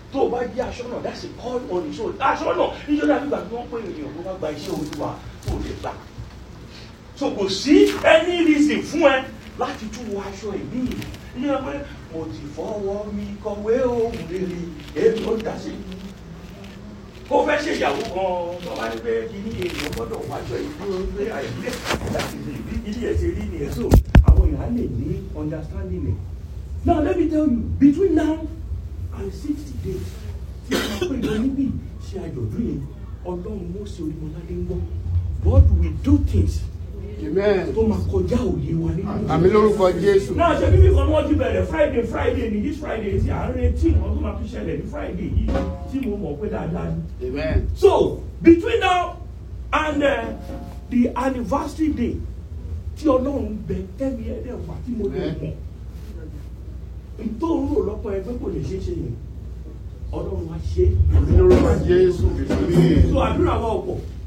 tó o bá jẹ́ aṣọ́nà that's a call on his own aṣọ́nà nítorí àbígbà tí wọ́n pè ènìyàn tó bá gba iṣẹ́ olúwa tó lè gbà so kò sí any reason fún ẹ láti tún wọ aṣọ ìbí yìí nígbà pé mo ti fọwọ́ mi kọ̀wé ohun rere èmi ó dá sí ó fẹ́ ṣe ìyàwó kan tó bá ní pé kí ní èèyàn gbọ́dọ̀ wọ aṣọ ìdúró pé àìpé láti lè bí ilé ẹ̀ ṣe rí nìyẹn so àwọn èèyàn á lè ní understanding ẹ̀ now let me tell you between now and sixty days tí a máa pè lọ níbí ṣe àjọ̀dún yẹn ọlọ́run mọ́sí orímọ̀ládé ń gbọ́ God will do things amen tó máa kọjá òye wa nínú. àmì lórúkọ jésù náà ṣe bíbí kan ni wọ́n ti bẹ̀rẹ̀ friday friday ní this friday tí à ń retí nǹkan tó máa fi ṣẹlẹ̀ ní friday yìí tí mo mọ̀ pé dáadáa ni. amen so between now and uh, the anniversary day tí ọlọ́run bẹ tẹ́mi ẹ̀dẹ̀ wá tí mo lè mọ̀ ìtòrò lọ́pọ̀ ẹgbẹ́ kò lè ṣeé ṣe yẹn ọlọ́run wá ṣe é. àmì lórúkọ jésù so àdúrà wa ọ̀pọ̀